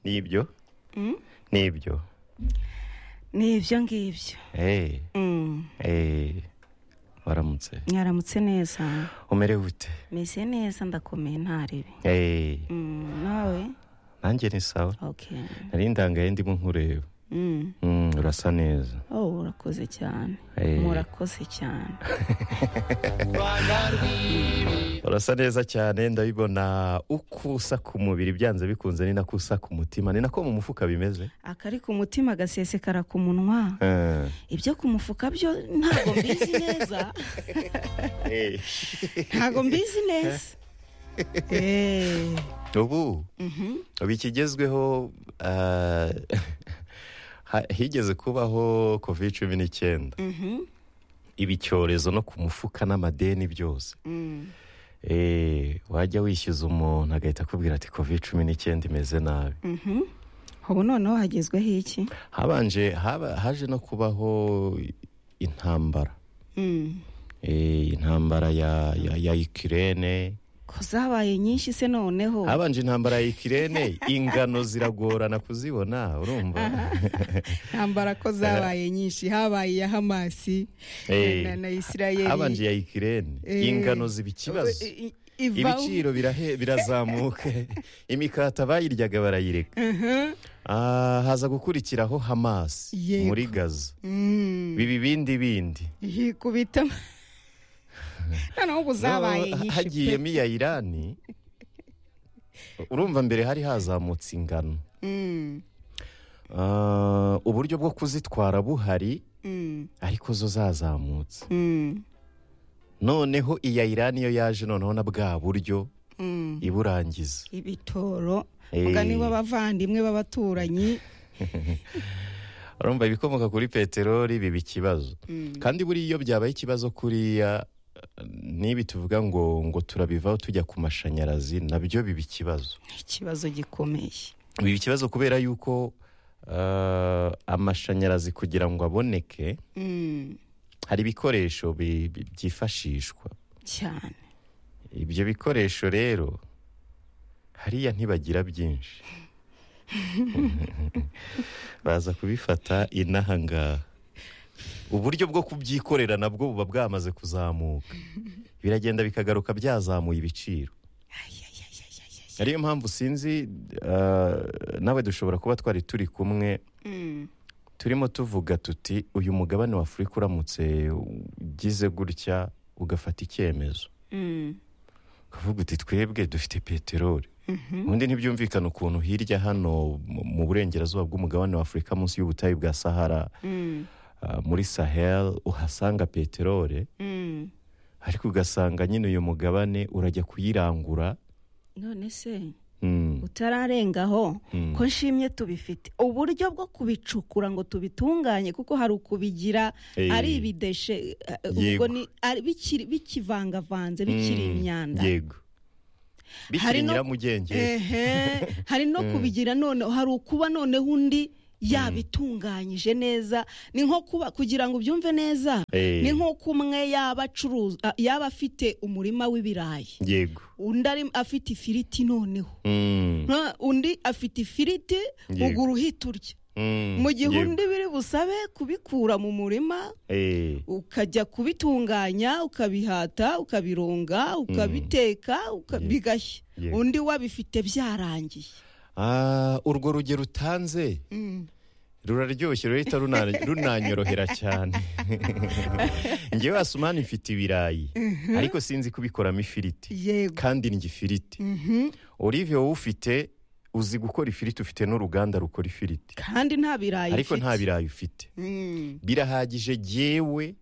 n'ibyo n'ibyo ni ibyo ngibyo eee Mm, eee waramutse mwaramutse neza umerewe ute meze neza ndakomeye ntarebe eee Mm, nawe nanjye ni sawa okay nari ndangaye ndimo nkureba Mm. Mm, urasa neza oh urakoze cyane Eh. murakoze cyane urasa neza cyane ndabibona uko usa ku mubiri byanze bikunze ni nako usa ku mutima ni nako mu mufuka bimeze akari ku mutima agasesekara ku munwa Eh, ibyo ku mufuka byo ntabwo mbizi neza eh. ntabwo mbizi neza Eh, ubu mhm. ubu ikigezweho ah, ha- higeze kubaho covid cumi n'icyenda Mhm. iba icyorezo no ku mufuka n'amadeni byose Mm. Eh, wajya wishyuza umuntu agahita akubwira ati covid cumi n'icyenda imeze nabi Mhm. ubu noneho hagezweho iki habanje haba- haje no kubaho intambara Mm. Eh, intambara ya ya, ya Ukraine ko zabaye nyinshi se noneho habanje intambara ya Ukraine ingano ziragorana kuzibona urumva ntambara ko zabaye nyinshi habaye iya hamasi Eh, na na isirayeli habanje ya Ukraine Eh, ingano ziba ikibazo i- i- ivaho. ibiciro birahe- birazamuka imikata bayiryaga barayireka Mhm. Ah, haza gukurikiraho Hamas Yego. muri Gaza Mm. biba ibindi bindi yikubita noneho ubu zabaye No, nyinshi pe. hagiyemo iya irani urumva mbere hari hazamutse ingano Mm. Ah, uburyo bwo kuzitwara buhari Mm. ariko zo zazamutse Mm. noneho iya irani yo yaje noneho na bwa buryo Mm. iburangiza ibitoro Eh. mugani w'abavandimwe b'abaturanyi urumva ibikomoka kuri peteroli biba ikibazo kandi buriya iyo byabaye ikibazo kuriya nibi tuvuga ngo ngo turabivaho tujya ku mashanyarazi nabyo biba ikibazo ikibazo gikomeye biba ikibazo kubera yuko ah, amashanyarazi kugira ngo aboneke Mm. hari ibikoresho bi- bi- byifashishwa cyane ibyo bikoresho rero hariya ntibagira byinshi baza kubifata inaha ngaha uburyo bwo kubyikorera nabwo buba bwamaze kuzamuka biragenda bikagaruka byazamuye ibiciro Ay, ay, ay, ay, ay, ay. ariyo mpamvu sinzi ah, nawe dushobora kuba twari turi kumwe Mm. turimo tuvuga tuti uyu mugabane wa afurika uramutse ugize gutya ugafata icyemezo Mm. ukavuga uti twebwe dufite peteroli Mhm. ubundi ntibyumvikana ukuntu hirya hano mu- mu burengerazuba bw'umugabane wa afurika munsi y'ubutayu bwa sahara Mm. ah, muri sahel uhasanga peteroli Mm. ariko ugasanga nyine uyu mugabane urajya kuyirangura none se Mm, utararengaho ko nshimye tubifite uburyo bwo kubicukura ngo tubitunganye kuko hari ukubigira Eh. ari ibideshe eh, Yego. ubwo ni- ari- bikiri- bikivangavanze mm, bikiri imyanda yego bikiri Hari no- nyiramugenge Ehe, hari no kubigira noneho hari ukuba noneho undi yabitunganyije neza ni nko kuba kugira ngo ubyumve neza Eh. ni nk'uko umwe yaba acuruza ah, yaba afite umurima w'ibirayi yego undi ari- afite ifiriti noneho Mm, Nka undi afite ifiriti Yego. ugura uhita urya mm, mu gihe yego. undi biri busabe kubikura mu murima Eh, ukajya kubitunganya ukabihata ukabironga ukabiteka uka- Yego. bigashya Yego. undi wabifite byarangiye ah, urwo rugero utanze ruraryoshye rurahita runa- runanyorohera cyane ngewe wasumani mfite ibirayi ariko sinzi kubikoramo ifiriti yego kandi ndya ifiriti olivier wowe ufite uzi gukora ifiriti ufite n'uruganda rukora ifiriti kandi nta birayi ariko ufite. nta birayi ufite Mm. birahagije jyewe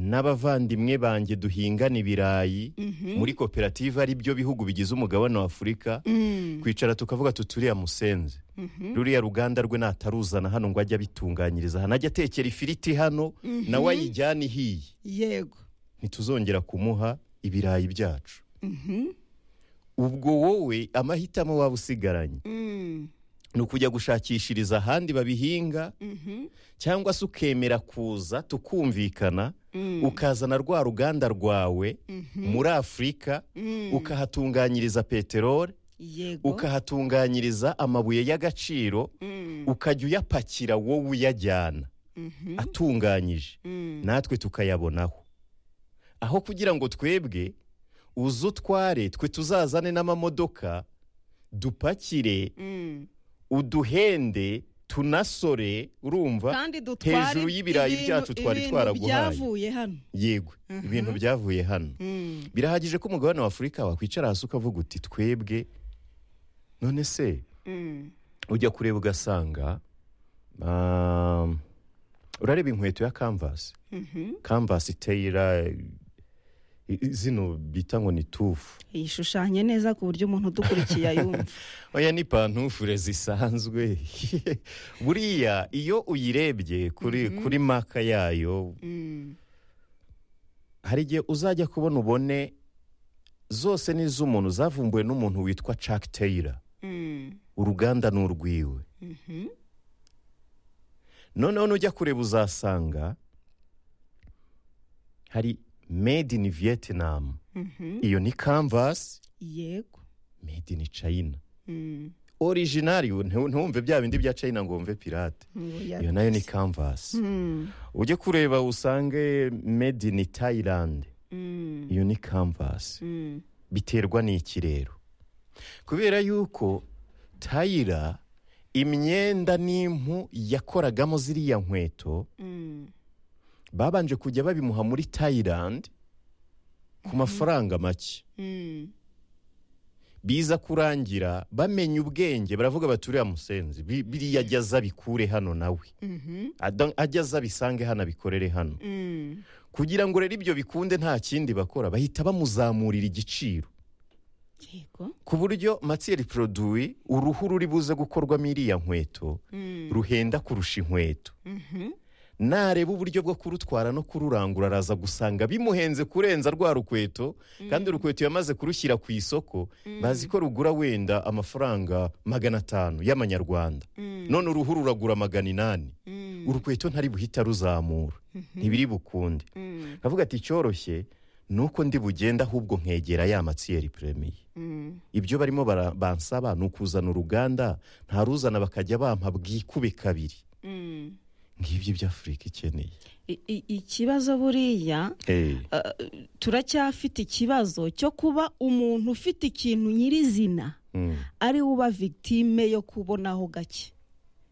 n'abavandimwe banjye duhingana ibirayi muri koperative ari byo bihugu bigize umugabane wa afurika Mm. kwicara tukavuga tuturiya musenze ruriya ruganda rwe nataruzana hano ngo ajye abitunganyiriza hano ajye atekera ifiriti hano nawe ayijyane ihiye yego ntituzongera kumuha ibirayi byacu ubwo wowe amahitamo waba usigaranye Mm. ni ukujya gushakishiriza ahandi babihinga cyangwa se ukemera kuza tukumvikana ukazana rwa ruganda rwawe muri afurika ukahatunganyiriza peteroli yego ukahatunganyiriza amabuye y'agaciro Mm, ukajya uyapakira wowe uyajyana mhm, atunganyije mm, natwe tukayabonaho aho kugira ngo twebwe uze utware twe tuzazane n'amamodoka dupakire mm. uduhende tunasore urumva kandi dutwara hejuru y'ibirayi ibintu- byacu twari ibintu twaraguhaye. byavuye hano yego Mhm. ibintu byavuye hano Mm, birahagije ko umugabane wa afurika wakwicara hasi ukavuga uti twebwe none se mm. ujya kureba ugasanga um, urareba inkweto ya kanvasi Mhm. kanvasi iteyira zino bita ngo ni tufu yishushanye neza ku buryo umuntu udukurikiye ayumva oya ni pantufure zisanzwe buriya iyo uyirebye kuri kuri maka yayo Mm, hari igihe uzajya kubona ubone zose ni iz'umuntu zavumbuwe n'umuntu witwa Chuck Taylor mm, uruganda ni urwiwe mhm. noneho nujya kureba uzasanga hari made in vietnam Mhm. iyo ni canvas yego made in china Mm, originari ntu- ntumve bya bindi bya china ngo wumve pirate ngo ya- iyo nayo ni canvas Mm, ujye kureba usange made in thailand mm, iyo ni canvas mm. biterwa n'ikirero kubera yuko tayira imyenda n'impu yakoragamo ziriya nkweto Mm, babanje kujya babimuha muri tayirandi ku mafaranga make mm, biza kurangira bamenye ubwenge baravuga bati uriya musenzi bi- biriya ajya aza abikure hano nawe mhm, Ada- ajya aza abisange hano abikorere hano mm, kugira ngo rero ibyo bikunde nta kindi bakora bahita bamuzamurira igiciro yego ku buryo matiyeri poroduwi uruhu ruri buze gukorwamo iriya nkweto Mm, ruhenda kurusha inkweto mhm. nareba uburyo bwo kurutwara no kururangura araza gusanga bimuhenze kurenza rwa rukweto kandi urukweto yamaze kurushyira ku isoko bazi ko rugura wenda amafaranga magana atanu y'amanyarwanda Mm, none uruhu ruragura magana inani mm, urukweto ntari buhita ruzamura ntibiri bukunde mm, kavuga ati icyoroshye ni uko ndi bugenda ahubwo nkegera ya matsiyeri premiye mm, ibyo barimo bara- bansaba ni ukuzana uruganda ntaruzana bakajya bampa bwikube kabiri mm. ngibyo ibyo afurika ikeneye I- i- ikibazo buriya uh, turacyafite ikibazo cyo kuba umuntu ufite ikintu nyirizina Mm. ari we uba victime yo kubonaho gake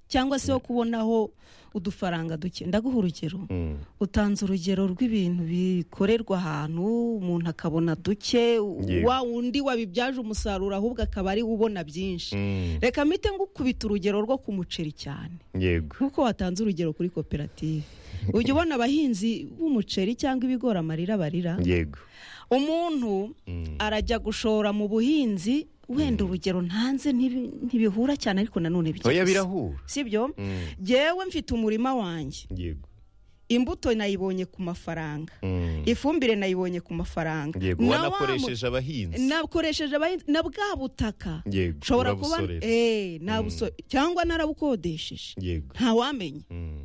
cyangwa se yo kubonaho udufaranga duke ndaguha urugero Mm. utanze urugero rw'ibintu bikorerwa ahantu umuntu akabona duke u- Yego. wa wundi wabibyaje umusaruro ahubwo akaba ari we ubona byinshi Mm. reka mpite ngukubita urugero rwo ku muceri cyane yego nk'uko watanze urugero kuri koperative ujya ubona abahinzi b'umuceri cyangwa ibigori amarira barira yego umuntu Mm. arajya gushora mu buhinzi wenda urugero ntanze ntibi- ntibihura cyane ariko nanone oya bijya birahura si byo Mm. jyewe mfite umurima wanjye yego imbuto nayibonye ku mafaranga Mm. ifumbire nayibonye ku mafaranga yego Na wa mu- wanakoresheje abahinzi nakoresheje abahinzi na bwa butaka yego nshobora kuba urabusorera. eh nabuso cyangwa narabukodesheje yego ntawamenya Mm.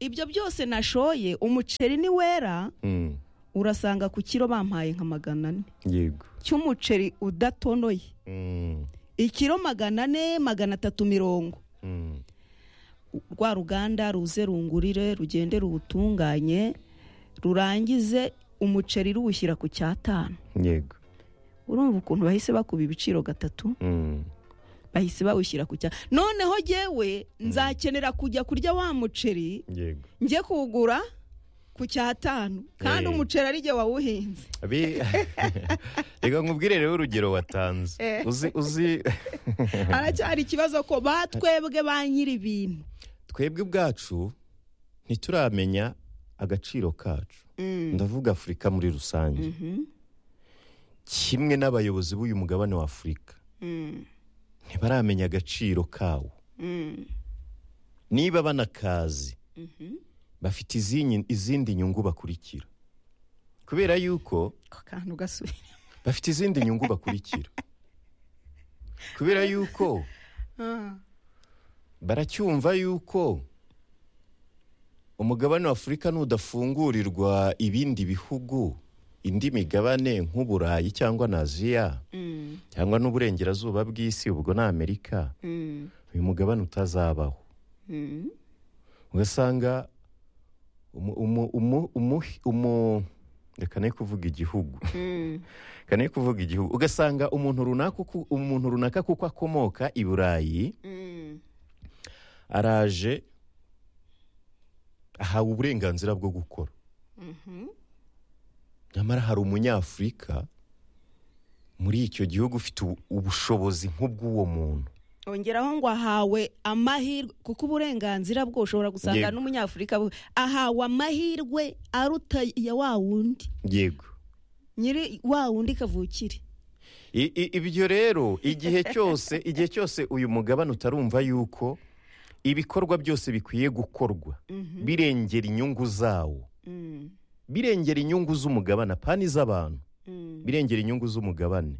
ibyo byose nashoye umuceri ni wera Mm. urasanga ku kiro bampaye nka magana ane yego cy'umuceri udatonoye Mm. ikiro magana ane magana atatu mirongo Mm. rwa ruganda ruze rungurire rugende ruwutunganye rurangize umuceri ruwushyira ku cyatanu yego urumva ukuntu bahise bakuba ibiciro gatatu Mm. bahise bawushyira ku cya noneho jyewe nzakenera kujya kurya wa muceri yego njye kuwugura ku cyatanu kandi Eh. umuceri ari jye wawuhinze Abi- reka nkubwire rero urugero watanze Eh. uzi uzi haracyari ikibazo ko batwebwe ba nyiri ibintu twebwe ubwacu ntituramenya agaciro kacu ndavuga afurika muri rusange kimwe n'abayobozi b'uyu mugabane wa afurika ntibaramenya agaciro kawo niba banakazi bafite izinyi- izindi nyungu bakurikira kubera yuko ako kantu gasubira bafite izindi nyungu bakurikira kubera yuko baracyumva yuko umugabane wa afurika nudafungurirwa ibindi bihugu indi migabane nk'uburayi cyangwa na aziya Mm. cyangwa n'uburengerazuba bw'isi ubwo ni amerika Mm. uyu mugabane utazabaho Mm. ugasanga umu- umu- umu- umuhi- umu- reka ne kuvuga igihugu Mm. reka ne kuvuga igihugu ugasanga umuntu runaka uku- umuntu runaka kuko akomoka i burayi Mm. araje ahawe uburenganzira bwo gukora Mhm. nyamara hari umunyafurika muri icyo gihugu ufite ubu- ubushobozi nk'ubw'uwo muntu ongeraho ngo ahawe amahirwe kuko uburenganzira bwo ushobora gusanga Yego. n'umunyafurika bu- ahawe amahirwe aruta ya wa wundi yego nyiri wa wundi kavukire I- i- ibyo rero igihe cyose igihe cyose uyu mugabane utarumva yuko ibikorwa byose bikwiye gukorwa Mhm. birengera inyungu zawo Mm. birengera inyungu z'umugabane apana iz'abantu Mm. birengera inyungu z'umugabane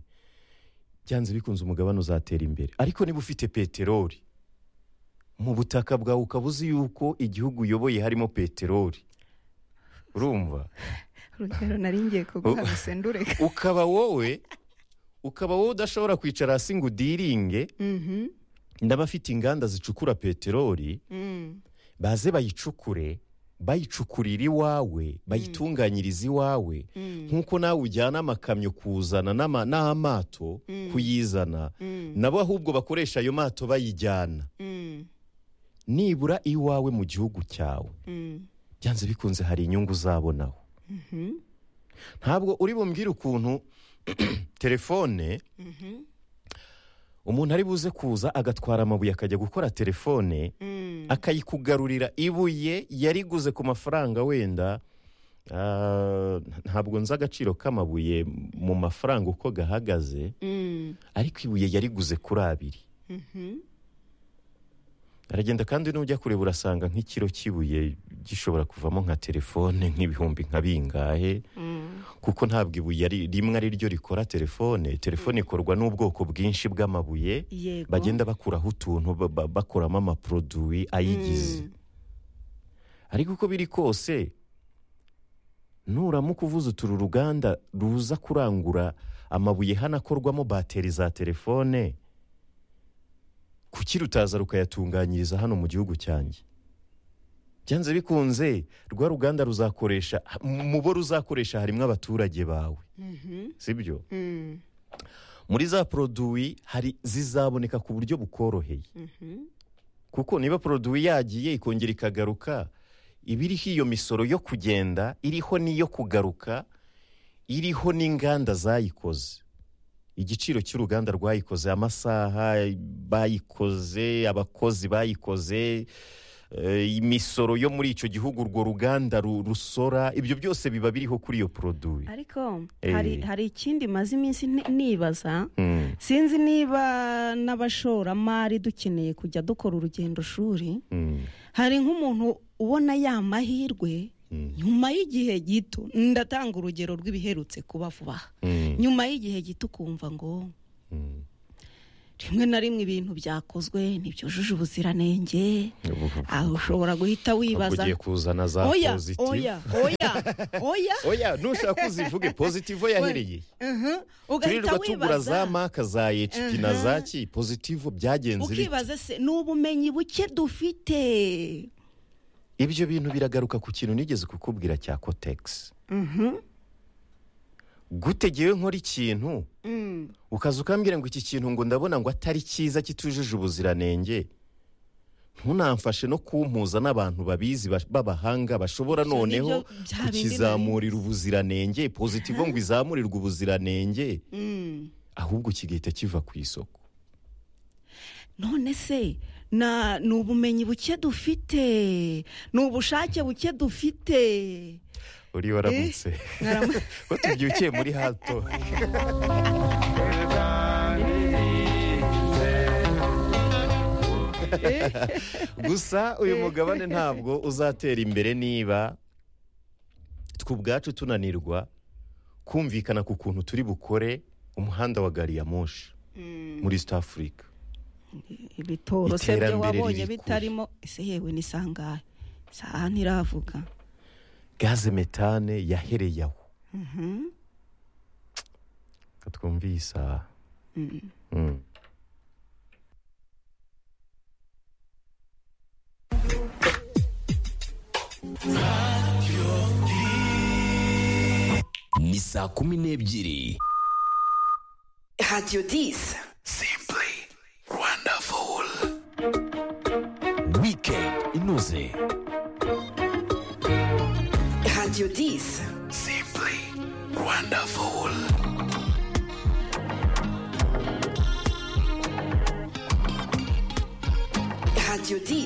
byanze bikunze umugabane uzatera imbere ariko niba ufite peteroli mu butaka bwawe ukaba uzi yuko igihugu uyoboye harimo peteroli urumva urugero nari ngiye kuguha gusa ndureka ukaba wowe ukaba wowe udashobora kwicara hasi ngo udiringe Mhm. n'abafite inganda zicukura peteroli Mm. baze bayicukure bayicukurira iwawe bayitunganyirize iwawe Mm. nk'uko nawe ujyana amakamyo kuzana n'ama- n'amato Mm. kuyizana Mm. nabo ahubwo bakoresha ayo mato bayijyana Mm. nibura iwawe mu gihugu cyawe Mm. byanze bikunze hari inyungu uzabonaho Mhm. ntabwo uri bumbwire ukuntu telefone Mhm. umuntu ari buze kuza agatwara amabuye akajya gukora telefone Mm. akayikugarurira ibuye yariguze ku mafaranga wenda ah, ntabwo nzi agaciro k'amabuye mu mafaranga uko gahagaze Mm. ariko ibuye yariguze kuri abiri Mhm. aragenda kandi n'ujya kureba urasanga nk'ikiro cy'ibuye gishobora kuvamo nka telefone nk'ibihumbi nka bingahe Mm. kuko ntabwo ibuye ari rimwe ari ryo rikora telefone telefone ikorwa n'ubwoko bwinshi bw'amabuye yego bagenda bakuraho utuntu ba- ba- bakuramo amaproduwi ayigize Mm. ariko uko biri kose nuramuka uvuze uturi uruganda ruza kurangura amabuye hano akorwamo bateri za telefone kuki rutaza rukayatunganyiriza hano mu gihugu cyanjye byanze bikunze rwa ruganda ruzakoresha mu bo ruzakoresha harimo abaturage bawe Mhm. sibyo Mm. muri za poroduwi hari zizaboneka ku buryo bukoroheye Mhm. kuko niba poroduwi yagiye ikongera ikagaruka iba iriho iyo misoro yo kugenda iriho n'iyo kugaruka iriho n'inganda zayikoze igiciro cy'uruganda rwayikoze amasaha bayikoze abakozi bayikoze eh, imisoro yo muri icyo gihugu urwo ruganda ru- rusora ibyo byose biba biriho kuri iyo poroduwi ariko Eh. hari hari ikindi maze iminsi ni- nibaza Mm, sinzi niba n'abashoramari dukeneye kujya dukora urugendo shuri mm, hari nk'umuntu ubona ya mahirwe mm, nyuma y'igihe gito ndatanga urugero rw'ibiherutse kuba vuba aha mm, nyuma y'igihe gito ukumva ngo mm. rimwe na rimwe ibintu byakozwe ntibyujuje ubuziranenge aho ushobora guhita Ahubwo wibaza ugiye kuzana za oya pozitivu oya oya oya oya nushaka uzivuge pozitivo yahereye Mhm. ugahita turirwa tugura za wibaza maka za hp na za ki pozitivo byagenze bite ukibaza se ni ubumenyi buke dufite ibyo bintu biragaruka ku kintu nigeze kukubwira cya kotegisi Mhm. gute ngewe nkora ikintu Mm. ukaza ukambwira ngo iki kintu ngo ndabona ngo atari cyiza kitujuje ubuziranenge ntunamfashe no kumpuza n'abantu babizi ba- b'abahanga bashobora Ibyo noneho nibyo bya bindi kukizamurira ubuziranenge pozitivo ngo izamurirwe ubuziranenge Mm. ahubwo kigahita kiva ku isoko none se na ni ubumenyi buke dufite ni ubushake buke dufite uriyo waramutse Mwarama- ko tubyukiye muri hato gusa uyu mugabane ntabwo uzatera imbere niba twe ubwacu tunanirwa kumvikana ku kuntu turi bukore umuhanda wa gari ya moshi Mm. muri east africa ibitoro se byo Iterambere wabonye riri kure. bitarimo ese yewe ni sangahe saha ntiravuga gaze metane yahereye aho Mhm. katwumviye isaha Mm. ni saa kumi n'ebyiri Radio 10. simply wonderful weekend inoze Radio 10. simply wonderful Radio 10.